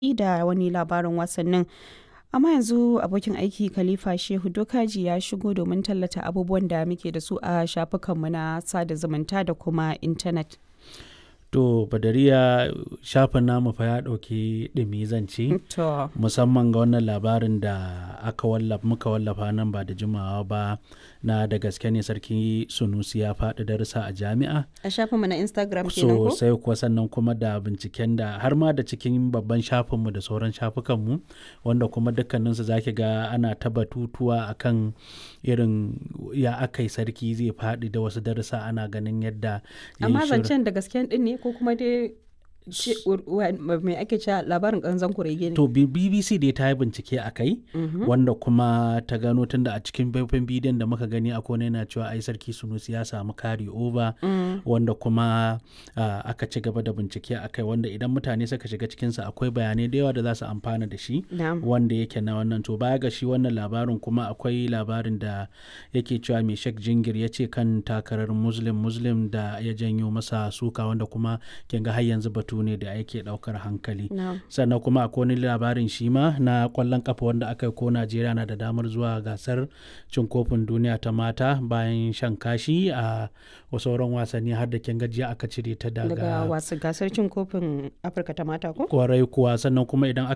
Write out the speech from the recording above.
da wani labarin wasannin. Amma yanzu abokin aiki Khalifa Shehu Dokaji ya shigo domin tallata abubuwan da muke da su a shafukanmu na sada zumunta da kuma intanet. To Badariya shafin namu fa ya ɗauki ɗumi zance To, musamman ga wannan labarin da aka wallafa muka wallafa nan ba da jimawa ba na da gaske ne sarki Sunusi ya faɗi darussa a jami'a. a shafinmu na Instagram kenan ko? sosai kuwa sannan kuma da binciken da har ma da cikin babban shafinmu da sauran shafukanmu wanda kuma dukkaninsu za ki ga ana ta batutuwa akan irin ya aka yi sarki zai faɗi da wasu darussa ana ganin yadda ya yi Amma shirin- zancen da gasken din ne ko kuma dai ce- wa- mai ake cewa labarin ƙanzan kurege ne? To B- BBC dai ta yi bincike a kai wanda kuma ta gano tunda a cikin faifan bidiyon da muka gani a kone yana cewa ai sarki Sunusi ya samu kari over wanda kuma ah, aka ci gaba da bincike a kai wanda idan mutane suka shiga cikinsa akwai bayanai da yawa da za su amfana da shi Na'am. wanda yake na wannan to baya ga shi wannan labarin kuma akwai labarin da yake cewa mai shek jingir ya ce kan takarar muslim muslim da ya janyo masa suka wanda kuma kin ga har yanzu batu ne da yake daukar hankali Na'am. sannan kuma akwai wani labarin shi ma na kwallon kafa wanda aka yi ko najeriya na da damar zuwa gasar cin kofin duniya ta mata bayan shan kashi a sauran wasanni har da kin gajiya aka cire ta Daga daga wasu gasar cin kofin Afirka ta mata ko? kwarai kuwa sannan kuma idan